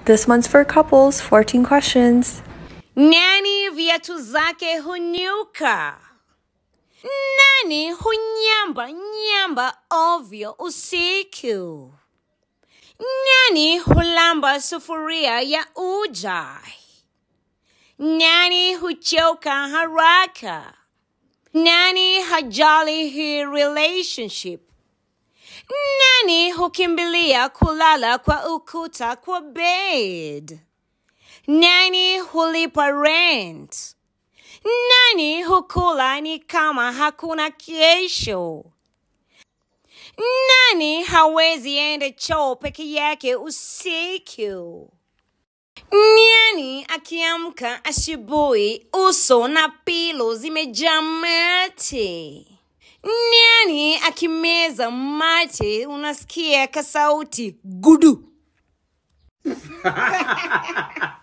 This one's for couples, 14 questions. Nani viatu zake hunyuka? Nani hunyamba nyamba ovyo usiku? Nani hulamba sufuria ya ujai? Nani huchoka haraka? Nani hajali hii relationship? Nani hukimbilia kulala kwa ukuta kwa bed? Nani hulipa rent? Nani hukula ni kama hakuna kesho? Nani hawezi enda choo peke yake usiku? Nani akiamka asubuhi uso na pilo zimejaa mate? Nani akimeza mate unasikia kasauti gudu?